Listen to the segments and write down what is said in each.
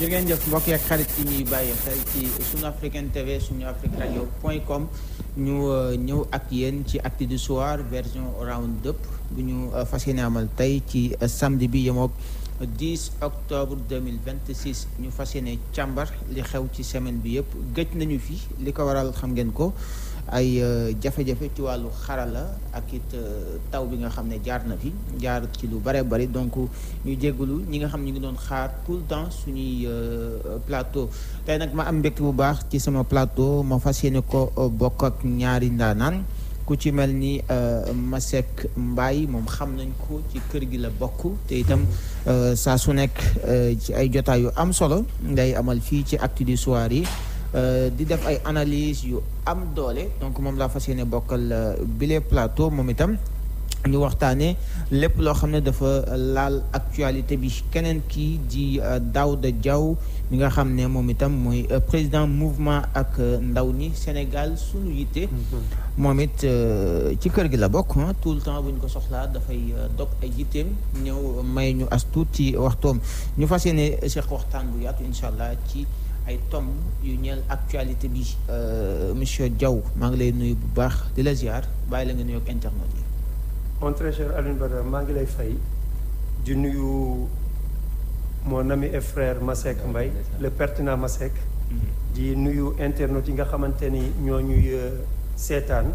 jërë ngeen jëf mbokk yi ak xarit yi ñuy bàyyi xel ci sunu africaine tv sunu afrique radio point com ñu ñëw ak yéen ci acte du soir version round up bu ñu fas yéene amal tey ci samedi bi yemoog 10 octobre 2026 ñu fas yéene càmbar li xew ci semaine bi yëpp gëj nañu fi li ko waral xam ngeen ko ay jafe-jafe ci wàllu xarala ak it taw bi nga xam ne jaar na fi jaar ci lu bare bari donc ñu jégalu ñi nga xam ñu ngi doon xaar tout le temps suñuy plateau tey nag ma am mbégte bu baax ci sama plateau ma fas yéene ko bokk ak ñaari ndaanaan ku ci mel ni Masek Mbaye moom xam nañ ko ci kër gi la bokk te itam saa su nekk ci ay jotaay yu am solo ngay amal fii ci actu du soir yi di def ay analyse yu am doole donc moom laa fas yéene bokkal bile plateau moom itam ñu waxtaanee lépp loo xam ne dafa laal actualité bi keneen kii di Daouda Diaw mi nga xam ne moom itam mooy président mouvement ak ndaw ñi Sénégal sunu yitte moom it ci kër gi la bokk tout le temps bu ñu ko soxlaa dafay dog ay yitteem ñëw may ñu as tuut ci waxtoom ñu fas yéene seq waxtaan bu yaatu incha allah ci ay tom yu ñeel actualité bi monsieur Diaw maa ngi lay nuyu bu baax di la ziar bàyyi la nga nuyoog internet yi. mon très cher Alioune Badara maa ngi lay fay di nuyu mon ami et frère Masek Mbaye le pertinent Masek. di nuyu internet yi nga xamante ni ñoo ñuy seetaan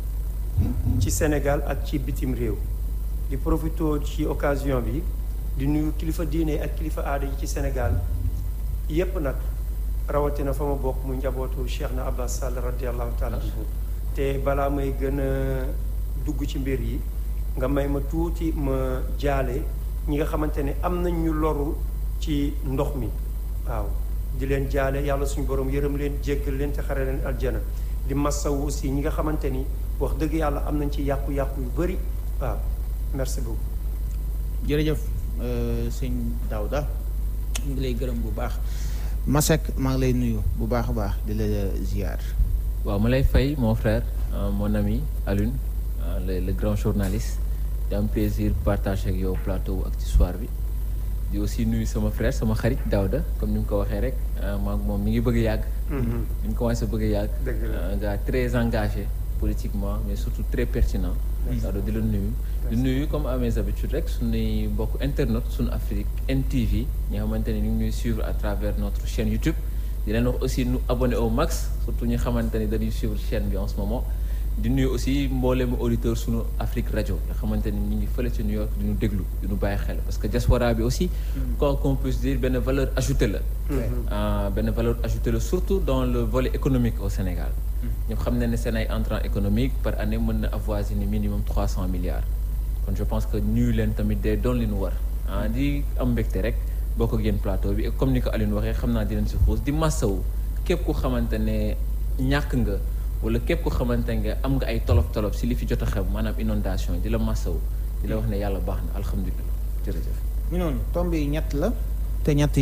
ci Sénégal ak ci bitim réew. di profito ci occasion bi di nuyu kilifa diine ak kilifa aada yi ci Sénégal yépp nag. rawatina fa ma bokk mu njabootu Cheikh na Abbas Sall radiallahu taala te balaa may gën a dugg ci mbir yi nga may ma tuuti ma jaale ñi nga xamante ne am nañ ñu loru ci ndox mi waaw di leen jaale yàlla suñu borom yërëm leen jéggal leen te xare leen aljana di massawu aussi ñi nga xamante ni wax dëgg yàlla am nañ ci yàqu-yàqu yu bëri waaw merci beaucoup jërëjëf sëñ Daouda ñu ngi lay gërëm bu baax Masek maa ngi lay nuyu bu baax a baax di la ziar. waaw ma lay fay mon frère mon ami Alioune le le grand journaliste di am plaisir partager ak yow plateau ak ci soir bi di aussi nuyu sama frère sama xarit Daouda comme ni nga ko waxee rek maa moom mi ngi bëgg a yàgg. mi ngi commencé bëgg a yàgg. un gars très engagé politiquement mais surtout très pertinent. Daouda di la nuyu. di nuyu comme à mes habitudes rek suñuy mbokk internet suñu Afrique NTV ñi nga xamante ne ñu ngi ñuy suivre à travers notre chaîne YouTube di leen wax aussi nu abonné au max surtout ñi xamante ni dañuy suivre chaîne bi en ce moment di nuyu aussi mbooleemu auditeur suñu Afrique rajo nga xamante ni ñu ngi fële ci New York di ñu déglu di ñu bàyyi xel parce que diaspora bi aussi quoi qu'on puisse dire benn valeur ajoutée la benn valeur ajoutée la surtout dans le volet économique au Sénégal ñëpp xam ne ne seen ay entrants économiques par année mën na avoisiner minimum trois cent milliards kon je pense que nuyu leen tamit day doon li nu war ah di am mbégte rek boo ko génn plateau bi comme ni ko Alioune waxee xam naa di leen si xuus di massawu képp ku xamante ne ñàkk nga wala képp ku xamante nga am nga ay tolof tolof si li fi jot a xew maanaam inondation di la massawu di la wax ne yàlla baax na alhamdulilah jërëjëf. ñu noonu tomb yi ñett la te ñett